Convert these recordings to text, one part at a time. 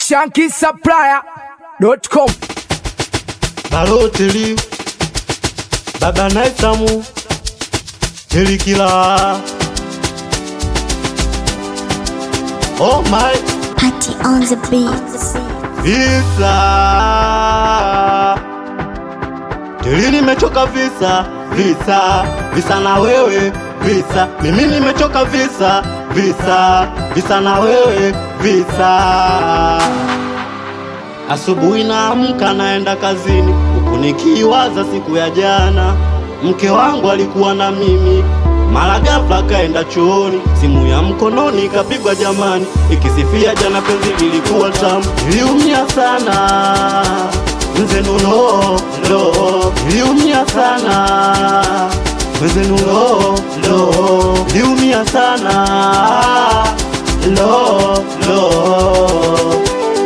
shankisupplier.com Baloteli Baba Naisamu Telikila Oh my Party on the beats. visa Teli nimechoka visa visa visa na wewe visa mimi nimechoka visa visa visa na wewe visa Asubuhi naamka naenda kazini, huku nikiwaza siku ya jana. Mke wangu alikuwa na mimi, mara ghafla kaenda chooni, simu ya mkononi ikapigwa jamani, ikisifia jana penzi lilikuwa tamu. Niliumia sana mzenu, lo lo, niliumia sana mzenu, lo lo, niliumia sana lo lo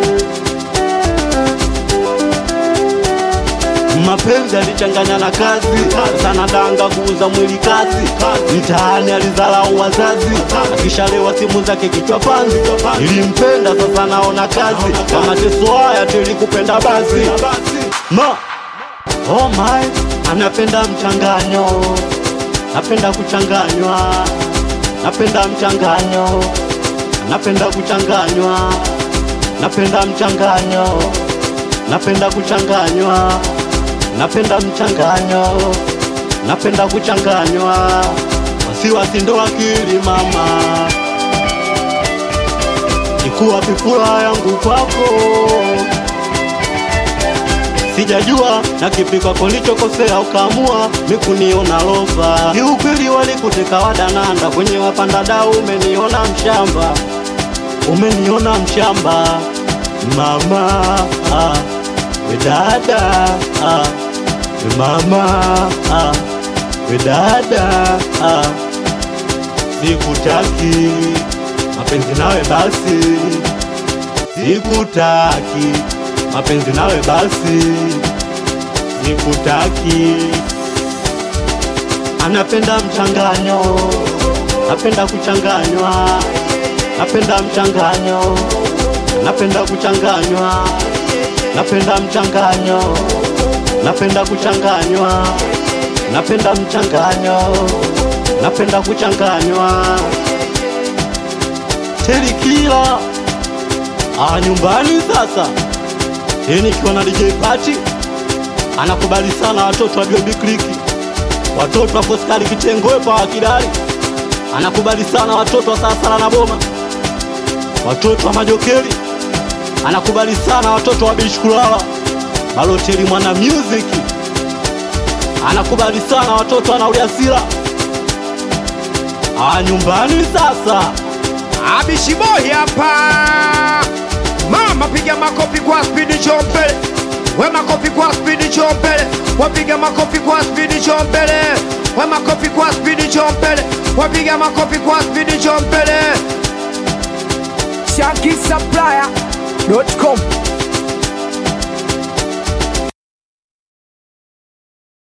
mapenzi alichanganya na kazi sana danga kuuza mwili kazi mtaani alizarau wazazi akishalewa simu zake kichwa panzi nilimpenda sasa naona kazi kama teso haya tulikupenda basi ma oh my anapenda mchanganyo napenda kuchanganywa napenda mchanganyo napenda kuchanganywa napenda mchanganyo napenda kuchanganywa napenda mchanganyo napenda kuchanganywa wasiwasi ndo akili mama ikuwa pifula yangu kwako sijajua na kipi kwako lichokosea ukaamua mikuniona lofa kiukweli walikuteka wadananda kwenye wapanda dau umeniona mshamba umeniona mshamba mama ah, we dada ah, we mama ah, we dada ah, sikutaki mapenzi nawe basi sikutaki mapenzi nawe basi sikutaki anapenda mchanganyo napenda kuchanganywa napenda mchanganyo napenda kuchanganywa napenda mchanganyo napenda kuchanganywa napenda mchanganyo napenda kuchanganywa telikila ah, nyumbani sasa hii nikiwa na DJ Pati anakubali sana watoto wa Biobi Kliki, watoto wa Foskari Kitengoe pa Wakidari, anakubali sana watoto wa Sasala na Boma, watoto wa Majokeri, anakubali sana watoto wa Bishkulala, Baloteli mwana music, anakubali sana watoto wa Nauliasila. Ah, nyumbani sasa abishiboi hapa mama piga makofi kwa spidi chombele we makofi kwa spidi chombele wapiga makofi kwa spidi chombele we makofi kwa spidi chombele wapiga makofi kwa spidi chombele shankisupplier.com